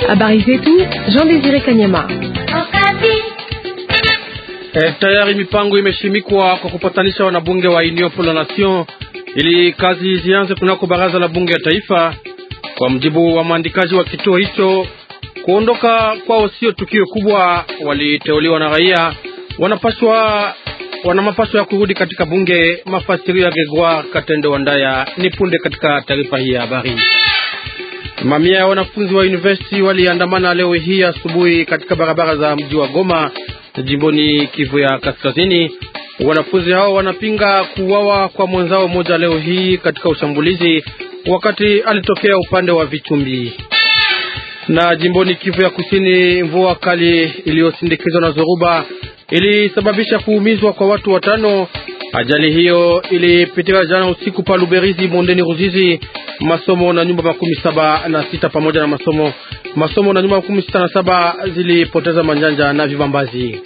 Habari zetu Jean Désiré Kanyama. E, tayari mipango imeshimikwa kwa kupatanisha wanabunge wa Union pour la Nation ili kazi zianze kunako baraza la bunge ya taifa. Kwa mjibu wa maandikaji wa kituo hicho, kuondoka kwao sio tukio kubwa. Waliteuliwa na raia, wanapaswa wana mapaswa ya kurudi katika bunge. Mafasirio ya Gregoire Katende Wandaya ni punde katika taarifa hii ya habari. Mamia ya wanafunzi wa university waliandamana leo hii asubuhi katika barabara za mji wa Goma jimboni Kivu ya Kaskazini. Wanafunzi hao wanapinga kuuawa kwa mwenzao mmoja leo hii katika ushambulizi wakati alitokea upande wa Vichumbi. Na jimboni Kivu ya Kusini, mvua kali iliyosindikizwa na zoruba ilisababisha kuumizwa kwa watu watano. Ajali hiyo ilipitika jana usiku pa Luberizi, bondeni Ruzizi. Masomo na nyumba makumi saba na sita pamoja na masomo masomo na nyumba makumi sita na saba zilipoteza manjanja na vibambazi.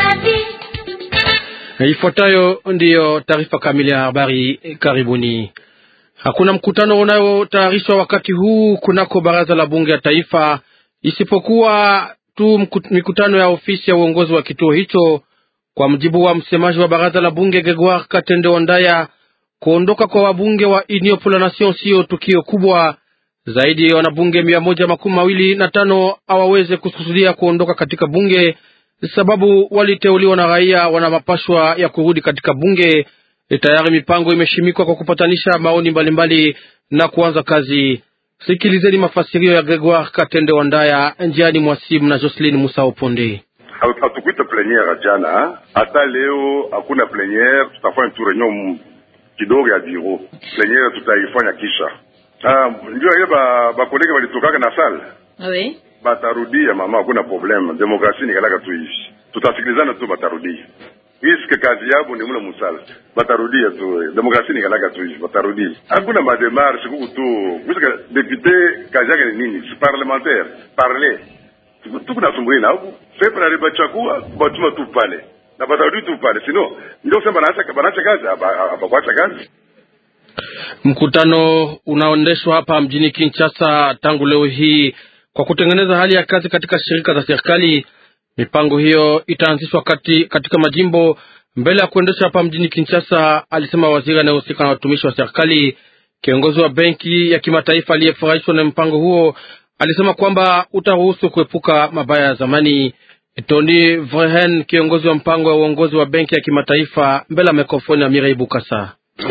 Ifuatayo ndiyo taarifa kamili ya habari. Karibuni. Hakuna mkutano unayotayarishwa wakati huu kunako baraza la bunge ya taifa, isipokuwa tu mikutano ya ofisi ya uongozi wa kituo hicho. Kwa mjibu wa msemaji wa baraza la bunge Gregoire Katende Ondaya, kuondoka kwa wabunge wa Union pour la Nation sio tukio kubwa zaidi. Ya wanabunge mia moja makumi mawili na tano hawaweze kusudia kuondoka katika bunge sababu waliteuliwa na raia, wana mapashwa ya kurudi katika bunge. Tayari mipango imeshimikwa kwa kupatanisha maoni mbalimbali mbali na kuanza kazi. Sikilizeni mafasirio ya Gregoire Katende Wandaya njiani mwasimu na Jocelyn Musa Oponde. Hatukuita pleniere jana, hata leo hakuna pleniere. Tutafanya tu reunion kidogo ya biro. Pleniere tutaifanya kisha. Ah, ndio ile ba bakolege walitokaka na sala oui. Batarudia mama, hakuna probleme. Demokrasia ni kalaka tu hivi, tutasikilizana tu, batarudia iske kazi yabo ni mule musala, batarudia tu. Demokrasia ni kalaka tu hivi, batarudia. Hakuna mademarshe kuku tu puisque depute kazi yake ni nini? Si parlementaire parler tukunasumbuli na huku pepe na ribachakua batuma tu pale na batarudi tu pale, sino ndio kusema banaacha banaacha kazi abakuacha kazi Mkutano unaondeshwa hapa mjini Kinshasa tangu leo hii kwa kutengeneza hali ya kazi katika shirika za serikali. Mipango hiyo itaanzishwa kati, katika majimbo mbele ya kuendesha hapa mjini Kinshasa, alisema waziri anayehusika na watumishi wa serikali. Kiongozi wa benki ya kimataifa aliyefurahishwa na mpango huo alisema kwamba utaruhusu kuepuka mabaya ya zamani. Tony Vrehen, kiongozi wa mpango wa uongozi wa benki ya kimataifa, mbele ya mikrofoni ya Mirei Bukasa.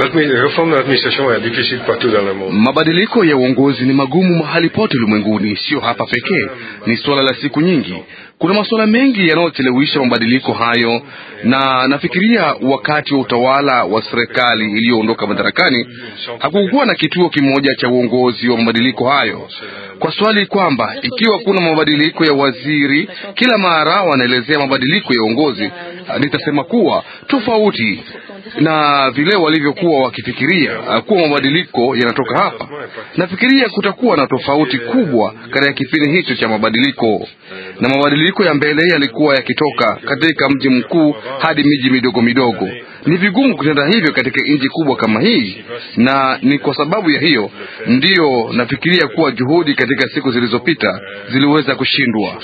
Mabadiliko ya uongozi ni magumu mahali pote ulimwenguni, sio hapa pekee. Ni suala la siku nyingi. Kuna masuala mengi yanayochelewesha mabadiliko hayo, na nafikiria wakati wa utawala wa serikali iliyoondoka madarakani hakukuwa na kituo kimoja cha uongozi wa mabadiliko hayo. Kwa swali kwamba ikiwa kuna mabadiliko ya waziri kila mara wanaelezea mabadiliko ya uongozi, nitasema kuwa tofauti na vile walivyokuwa wakifikiria kuwa mabadiliko yanatoka hapa. Nafikiria kutakuwa na tofauti kubwa katika kipindi hicho cha mabadiliko, na mabadiliko ya mbele yalikuwa yakitoka katika mji mkuu hadi miji midogo midogo. Ni vigumu kutenda hivyo katika nchi kubwa kama hii, na ni kwa sababu ya hiyo ndiyo nafikiria kuwa juhudi katika siku zilizopita ziliweza kushindwa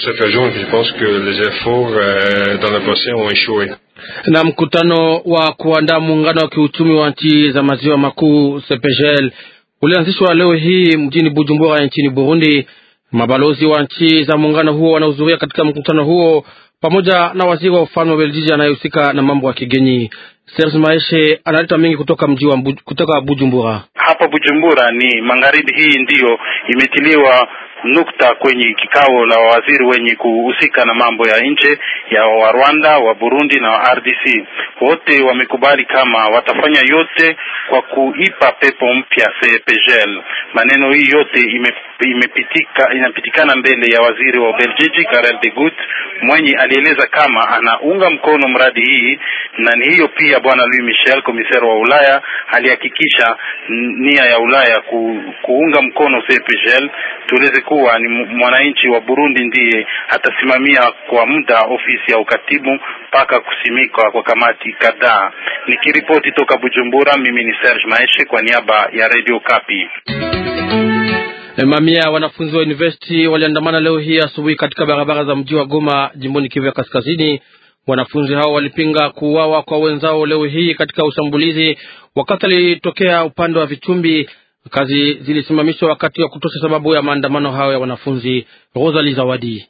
na mkutano wa kuandaa muungano wa kiuchumi wa nchi za maziwa makuu CEPGL ulianzishwa leo hii mjini Bujumbura nchini Burundi. Mabalozi wa nchi za muungano huo wanahudhuria katika mkutano huo pamoja na waziri wa ufalme wa Beljiji anayehusika na mambo ya kigeni. Serge Maeshe analeta mengi kutoka mji wa kutoka Bujumbura. Hapa Bujumbura ni magharibi, hii ndiyo imetiliwa nukta kwenye kikao la waziri wenye kuhusika na mambo ya nje ya wa Rwanda, wa Burundi na wa RDC. Wote wamekubali kama watafanya yote kwa kuipa pepo mpya CEPGL. Maneno hii yote ime, imepitika inapitikana mbele ya waziri wa Ubelgiji Karel de Gucht mwenye alieleza kama anaunga mkono mradi hii, na ni hiyo pia bwana Louis Michel komisari wa Ulaya alihakikisha nia ya Ulaya ku, kuunga mkono CEPGL. Tueleze kuwa ni mwananchi wa Burundi ndiye atasimamia kwa muda ofisi ya ukatibu mpaka kusimikwa kwa kamati kadhaa. Nikiripoti toka Bujumbura, mimi ni Serge Maeshe kwa niaba ya Radio Kapi. Mamia ya wanafunzi wa university waliandamana leo hii asubuhi katika barabara za mji wa Goma, jimboni Kivu ya Kaskazini. Wanafunzi hao walipinga kuuawa kwa wenzao leo hii katika ushambulizi wakati alitokea upande wa Vichumbi. Kazi zilisimamishwa wakati wa kutosha sababu ya maandamano hayo ya wanafunzi. Rosalie Zawadi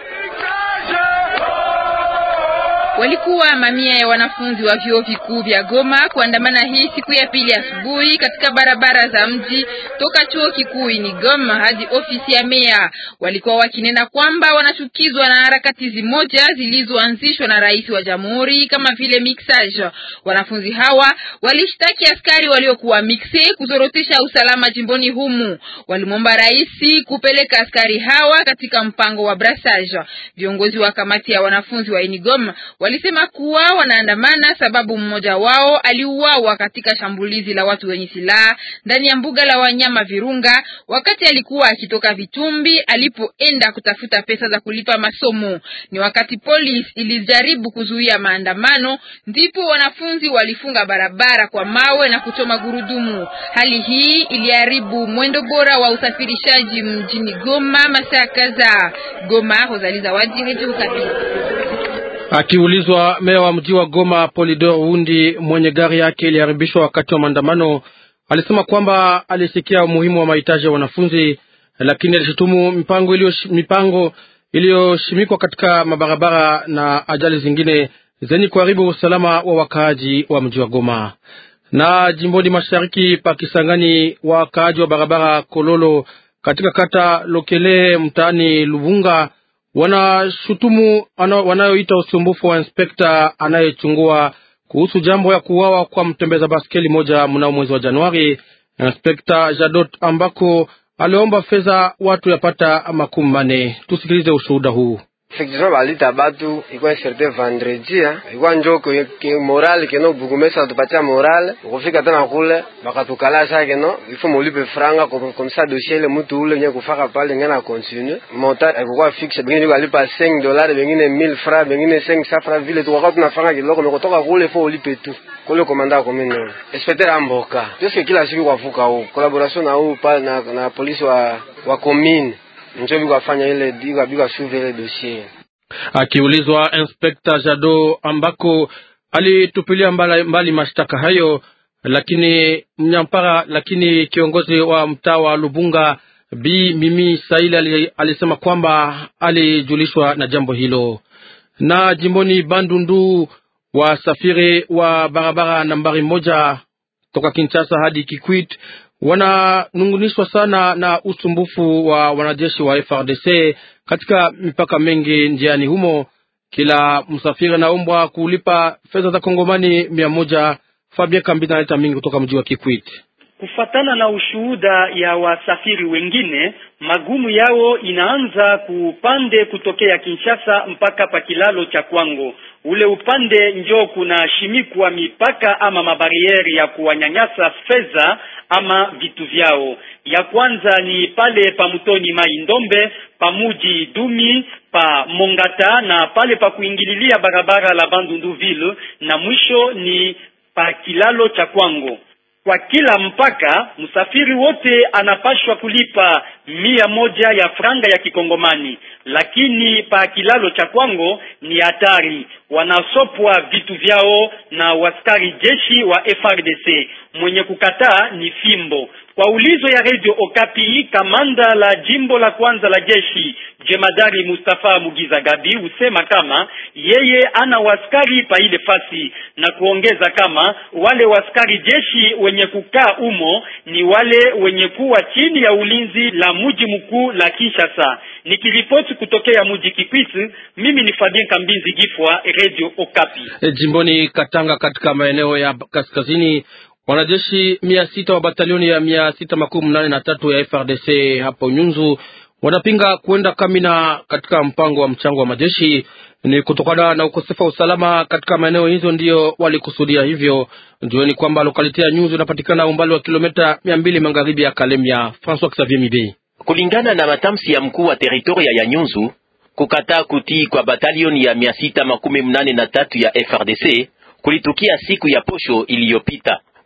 Walikuwa mamia ya wanafunzi wa vyuo vikuu vya Goma kuandamana hii siku ya pili asubuhi katika barabara za mji toka chuo kikuu ni Goma hadi ofisi ya meya. Walikuwa wakinena kwamba wanachukizwa na harakati zimoja zilizoanzishwa na rais wa jamhuri kama vile mixage. Wanafunzi hawa walishtaki askari waliokuwa mixe kuzorotesha usalama jimboni humu. Walimwomba rais kupeleka askari hawa katika mpango wa brassage. Viongozi wa kamati ya wanafunzi wa Inigoma walisema kuwa wanaandamana sababu mmoja wao aliuawa katika shambulizi la watu wenye silaha ndani ya mbuga la wanyama Virunga wakati alikuwa akitoka Vitumbi alipoenda kutafuta pesa za kulipa masomo. Ni wakati polisi ilijaribu kuzuia maandamano, ndipo wanafunzi walifunga barabara kwa mawe na kuchoma gurudumu. Hali hii iliharibu mwendo bora wa usafirishaji mjini Goma masaa kadhaa. Goma, Rosalie Zawadi, Radio Okapi. Akiulizwa, meya wa mji wa Goma Polidor Wundi mwenye gari yake iliharibishwa wakati wa maandamano alisema kwamba alisikia umuhimu wa mahitaji ya wanafunzi, lakini alishutumu mipango iliyo mipango iliyoshimikwa katika mabarabara na ajali zingine zenye kuharibu usalama wa wakaaji wa mji wa Goma. Na jimboni mashariki pa Kisangani, wakaaji wa barabara Kololo katika kata Lokele mtaani Lubunga wanashutumu wanayoita usumbufu wa inspekta anayechungua kuhusu jambo ya kuuawa kwa mtembeza baskeli moja mnao mwezi wa Januari. Inspekta Jadot ambako aliomba fedha watu yapata makumi mane. Tusikilize ushuhuda huu. Effectivement balita batu ikuwa inserte vendredi ikuwa njo ke, ke moral keno bukumesa atupatia moral ukufika tena kule bakatukalasha keno ifo mulipe franga komisa dossier ile mutu ule nye kufaka pale ngena continue monta ikuwa fixe bengine biko alipa 5 dollars bengine 1000 francs bengine 500 francs vile tukaka tunafanga kiloko mekotoka kule ifo ulipe tu kule komanda komine inspecteur amboka tuske kila siku kwavuka huko collaboration na huko pale na, na polisi wa wa commune njo bikafanya ile bikasuivre ile dossier. Akiulizwa, Inspekta Jado ambako alitupilia mbali, mbali mashtaka hayo, lakini mnyampara, lakini kiongozi wa mtaa wa Lubunga Bi Mimi Saili alisema kwamba alijulishwa na jambo hilo. Na jimboni Bandundu, wasafiri wa barabara nambari moja toka Kinshasa hadi Kikwit wananungunishwa sana na usumbufu wa wanajeshi wa FRDC katika mipaka mengi njiani humo. Kila msafiri anaombwa kulipa fedha za Kongomani mia moja. Fabia Kambi analeta mingi kutoka mji wa Kikwit. Kufatana na ushuhuda ya wasafiri wengine, magumu yao inaanza kupande kutokea Kinshasa mpaka pa kilalo cha Kwango. Ule upande njo kuna shimikwa mipaka ama mabarieri ya kuwanyanyasa fedha ama vitu vyao. Ya kwanza ni pale pa mutoni Mai Ndombe, pa muji Dumi, pa Mongata na pale pa kuingililia barabara la Bandunduville, na mwisho ni pa kilalo cha Kwango. Kwa kila mpaka msafiri wote anapashwa kulipa mia moja ya franga ya kikongomani, lakini pa kilalo cha Kwango ni hatari, wanasopwa vitu vyao na waskari jeshi wa FRDC. Mwenye kukataa ni fimbo. Kwa ulizo ya Radio Okapi, kamanda la jimbo la kwanza la jeshi jemadari Mustafa Mugiza Gabi husema kama yeye ana waskari pa ile fasi, na kuongeza kama wale waskari jeshi wenye kukaa umo ni wale wenye kuwa chini ya ulinzi la mji mkuu la Kinshasa. Nikiripoti kutokea mji Kikwiti, mimi ni Fabien Kambinzi Gifwa, Radio Okapi. E, jimboni Katanga katika maeneo ya kaskazini wanajeshi mia sita wa batalioni ya mia sita makumi nane na tatu ya FRDC hapo Nyunzu wanapinga kuenda Kamina katika mpango wa mchango wa majeshi. Ni kutokana na ukosefu wa usalama katika maeneo hizo, ndiyo walikusudia hivyo. Jueni kwamba lokaliti ya Nyunzu inapatikana umbali wa kilomita mia mbili magharibi ya Kalemia. Francois Xavier Mibe, kulingana na matamshi ya mkuu wa teritoria ya Nyunzu, kukataa kutii kwa batalioni ya mia sita makumi mnane na tatu ya FRDC kulitukia siku ya posho iliyopita.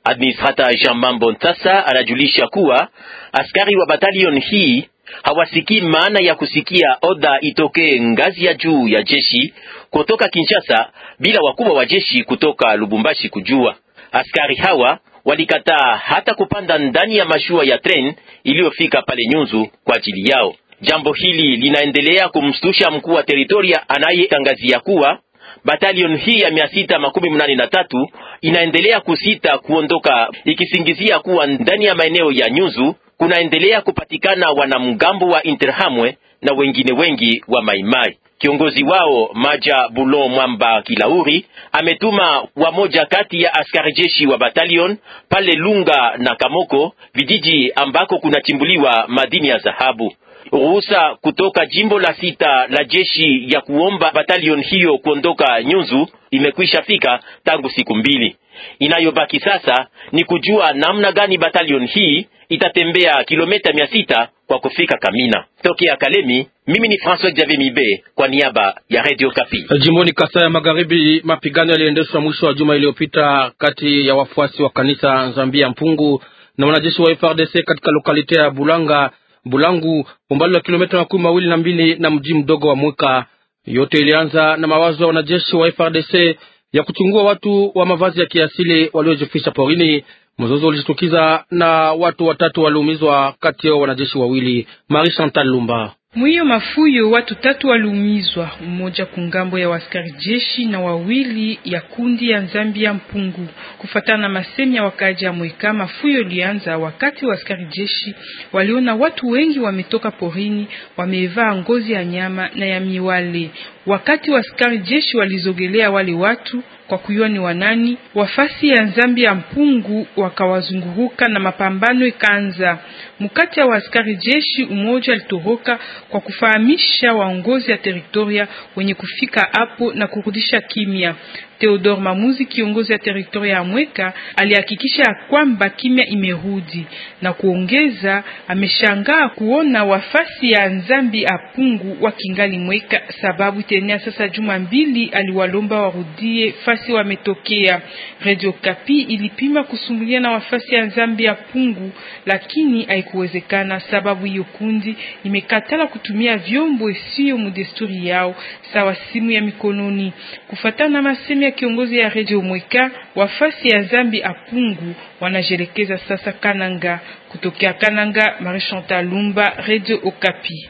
Administrata Jean Mambo Ntasa anajulisha kuwa askari wa batalion hii hawasikii maana ya kusikia oda itokee ngazi ya juu ya jeshi kutoka Kinshasa bila wakubwa wa jeshi kutoka Lubumbashi kujua. Askari hawa walikataa hata kupanda ndani ya mashua ya tren iliyofika pale Nyunzu kwa ajili yao. Jambo hili linaendelea kumstusha mkuu wa teritoria anayetangazia kuwa batalion hii ya mia sita makumi mnane na tatu inaendelea kusita kuondoka ikisingizia kuwa ndani ya maeneo ya Nyunzu kunaendelea kupatikana wanamgambo wa Interhamwe na wengine wengi wa Maimai. Kiongozi wao Maja Bulon Mwamba Kilauri ametuma wamoja kati ya askari jeshi wa batalion pale Lunga na Kamoko, vijiji ambako kunachimbuliwa madini ya dhahabu. Ruhusa kutoka jimbo la sita la jeshi ya kuomba batalion hiyo kuondoka Nyunzu imekwisha fika tangu siku mbili. Inayobaki sasa ni kujua namna gani batalion hii itatembea kilomita mia sita kwa kufika Kamina. Tokea Kalemi, mimi ni François Xavier Mibe kwa niaba ya Radio Kapi. Jimboni Kasai ya Magharibi, mapigano yaliendeshwa mwisho wa juma iliyopita kati ya wafuasi wa kanisa Zambia Mpungu na wanajeshi wa FRDC katika lokalite ya Bulanga Bulangu, umbali wa kilomita makumi mawili na mbili na mji mdogo wa Mwika. Yote ilianza na mawazo ya wanajeshi wa FRDC ya kuchungua watu wa mavazi ya kiasili waliojifisha porini. Mzozo ulijitukiza na watu watatu waliumizwa, kati yao wanajeshi wawili. Marie Chantal Lumba Mwiyo mafuyo watu tatu waliumizwa, mmoja kungambo ya waskari jeshi na wawili ya kundi ya Zambia Mpungu. Kufatana na masemi ya wakaji ya Mweka, mafuyo ilianza wakati waskari jeshi waliona watu wengi wametoka porini, wamevaa ngozi ya nyama na ya miwale. Wakati waskari jeshi walizogelea wale watu kwa kuyua ni wanani, wafasi ya Nzambi ya Mpungu wakawazunguruka na mapambano ikaanza. Mkati ya waaskari jeshi umoja alitoroka kwa kufahamisha waongozi ya teritoria wenye kufika hapo na kurudisha kimya. Theodore Mamuzi, kiongozi ya teritoria ya Mweka, alihakikisha ya kwamba kimya imerudi na kuongeza, ameshangaa kuona wafasi ya Nzambi apungu wakingali Mweka, sababu tenea sasa juma mbili aliwalomba warudie fasi wametokea. Radio Kapi ilipima kusumbulia na wafasi ya Nzambi apungu, lakini haikuwezekana sababu hiyo kundi imekatala kutumia vyombo isiyo mudesturi yao sawa simu ya mikononi. Kufatana na masemi ya kiongozi ya Radio Mweka, wafasi ya Zambi apungu wanajelekeza sasa Kananga. Kutokea Kananga, Marie Chantal Lumba, Radio Okapi.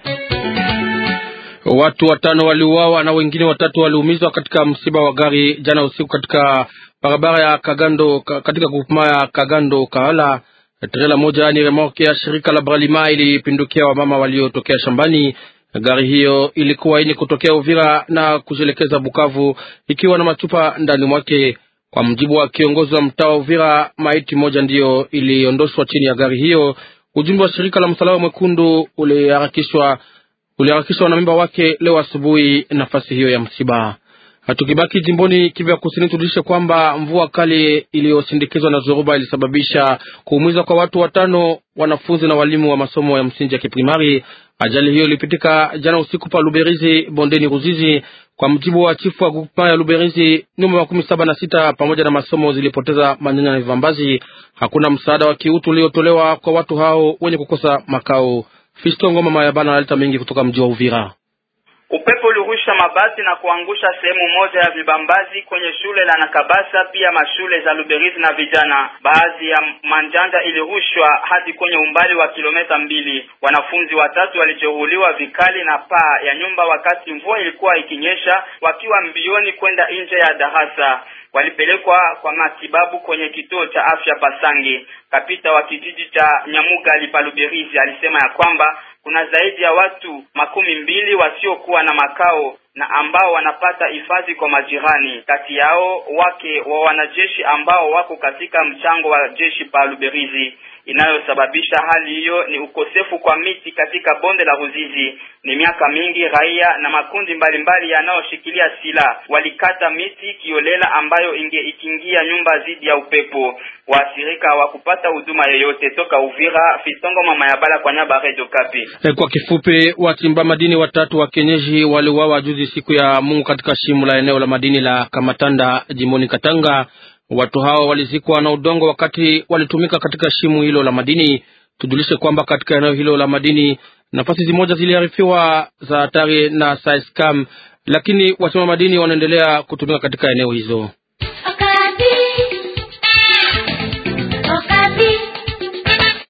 Watu watano waliuawa na wengine watatu waliumizwa katika msiba wa gari jana usiku katika barabara ya Kagando katika kupuma ya Kagando Kahala. Trela moja yani remorke ya shirika la Bralima ilipindukia wamama waliotokea shambani. Gari hiyo ilikuwa yenye kutokea Uvira na kujielekeza Bukavu ikiwa na machupa ndani mwake. Kwa mjibu wa kiongozi wa mtaa wa Uvira, maiti moja ndiyo iliondoshwa chini ya gari hiyo. Ujumbe wa shirika la Msalaba Mwekundu uliharakishwa uliharakishwa na memba wake leo asubuhi nafasi hiyo ya msiba. Tukibaki jimboni Kivu ya Kusini, tujulishe kwamba mvua kali iliyosindikizwa na zoruba ilisababisha kuumizwa kwa watu watano, wanafunzi na walimu wa masomo ya msingi ya kiprimari. Ajali hiyo ilipitika jana usiku pa Luberizi, bondeni Ruzizi. Kwa mjibu wa chifu wa grupa ya Luberizi, nyumba makumi saba na sita pamoja na masomo zilipoteza manyanya na vivambazi. Hakuna msaada wa kiutu uliotolewa kwa watu hao wenye kukosa makao. Fisto Ngoma Mayabana analeta mengi kutoka mji wa Uvira. Upepo ulirusha mabati na kuangusha sehemu moja ya vibambazi kwenye shule la Nakabasa, pia mashule za Luberizi na vijana. Baadhi ya manjanja ilirushwa hadi kwenye umbali wa kilomita mbili. Wanafunzi watatu walijeruhiwa vikali na paa ya nyumba wakati mvua ilikuwa ikinyesha, wakiwa mbioni kwenda nje ya darasa. Walipelekwa kwa matibabu kwenye kituo cha afya Pasangi. Kapita wa kijiji cha Nyamugali pa Luberizi alisema ya kwamba kuna zaidi ya watu makumi mbili wasiokuwa na makao na ambao wanapata hifadhi kwa majirani. Kati yao wake wa wanajeshi ambao wako katika mchango wa jeshi pa Luberizi. Inayosababisha hali hiyo ni ukosefu kwa miti katika bonde la Ruzizi. Ni miaka mingi raia na makundi mbalimbali yanayoshikilia silaha walikata miti kiolela ambayo inge ikiingia nyumba dhidi ya upepo. Waathirika hawakupata huduma yoyote. Toka Uvira, Fistongo mama ya bala kwa nyaba Radio Kapi. Kwa kifupi, wachimba madini watatu wa kienyeji waliuawa juzi siku ya Mungu katika shimo la eneo la madini la Kamatanda jimboni Katanga. Watu hao walizikwa na udongo wakati walitumika katika shimo hilo la madini. Tujulishe kwamba katika eneo hilo la madini nafasi zimoja ziliarifiwa za hatari na Saescam, lakini wachimba madini wanaendelea kutumika katika eneo hizo.